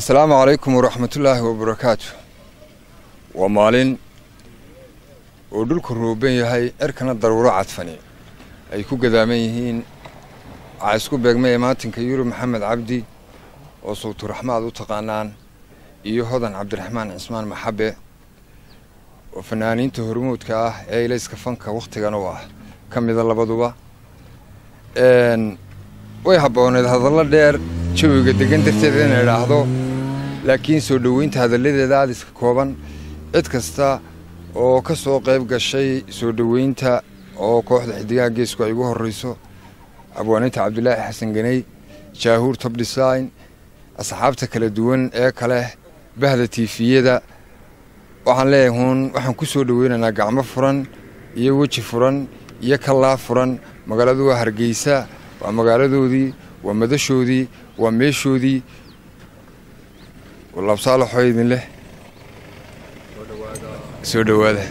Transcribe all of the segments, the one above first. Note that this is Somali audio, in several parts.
asalaamu calaykum waraxmatullaahi wabarakaatu waa maalin oo dhulku rooban yahay cirkana daruuro cadfani ay ku gadaaman yihiin waxaa isku beegmaya maatinka yurub maxamed cabdi oo sawturaxmaad u taqaanaan iyo hodan cabdiraxmaan cismaan maxabe oo fanaaniinta hormuudka ah ee ilayska fanka wakhtigan u ah ka mida labaduba way habbooneed hadallo dheer jawiga degan darteed ina idhaahdo laakiin soo dhoweynta hadalladeeda aada iska kooban cid kasta oo ka soo qayb gashay soo dhoweynta oo kooxda xidigaha geesku ay ugu horreyso abwaaninta cabdulaahi xasan ganey jaahuur top design asxaabta kala duwan ee kale bahda tiifiyada waxaan leeyahay huun waxaan ku soo dhoweynaynaa gacmo furan iyo weji furan iyo kallaa furan magaaladu waa hargeysa waa magaaladoodii waa madashoodii waa meeshoodii laabsaalaxoo idin leh soo dhowaada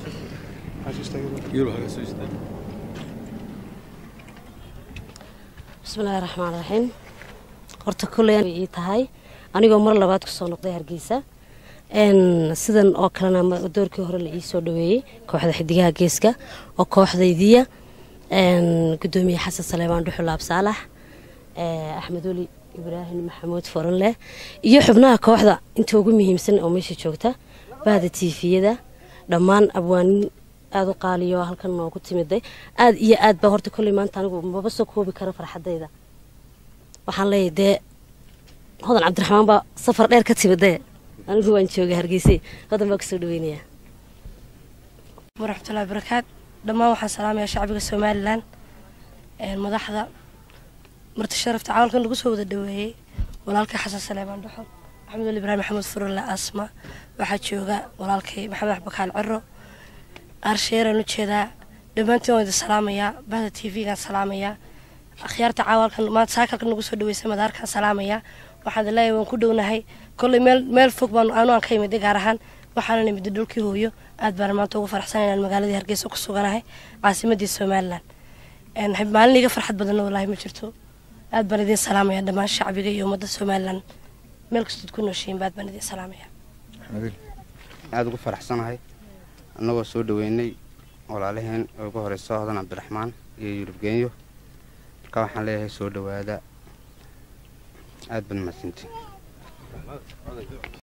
bismillahi raxmaan raxiim horta kulley ii tahay anigoo mar labaad kusoo noqday hargeysa sidan oo kalena doorkii hore la ii soo dhaweeyey kooxda xidigaha geeska oo kooxdaydiya gudoomiye xasan saleebaan dhuxul absaalax axmed weli ibraahim maxamuud foranleh iyo xubnaha kooxda inta ugu muhiimsan oo meesha joogta bahda tiifiyada dhammaan abwaanin aada u qaaliyo halkan noogu timiday aada iyo aad baa horta kolley maanta anigu maba soo koobi karo farxadayda waxaan leeyahy dee hodan cabdiraxmaan baa safar dheer ka timidee anigu waan jooga hargeyse hodan baa kusoo dhaweynayaa waraxmatullahi barakaat dhammaan waxaan salaamayaa shacbiga somalilan madaxda marti sharafta cawalkan lagu soo wada dhaweeyey walaalkay xasan saleebaan dhuxul maxamed weli ibraahim maxamuud furulle asma waxaa jooga walaalkay maxamed axbakaal ciro aarsheeraan ujeedaa dhammaantiin waan idin salaamayaa bahda t v-gaan salaamayaa akhyaarta caawalkan maanta saakalkan nagu soo dhaweysay madaarkaan salaamayaa waxaan idin leeyahay waan ku dhownahay kolley meel meel fog baan anu aan ka imiday gaar ahaan waxaana imida dhulkii hooyo aad baan maanta ugu farxsan inaan magaaladii hargeysa ku suganahay caasimadii somalilan maalin iga farxad badanna wallaahi ma jirto aad baan idiin salaamaya dhammaan shacbiga iyo ummadda somalilan meel kastood ku nooshiin baad baan idiin salaamaya aada ugu faraxsanahay annagoo soo dhaweynay walaalaheen oo ugu horeyso hodan cabdiraxmaan iyo yurub geenyo marka waxaan leeyahay soo dhawaada aad baad mahadsantiin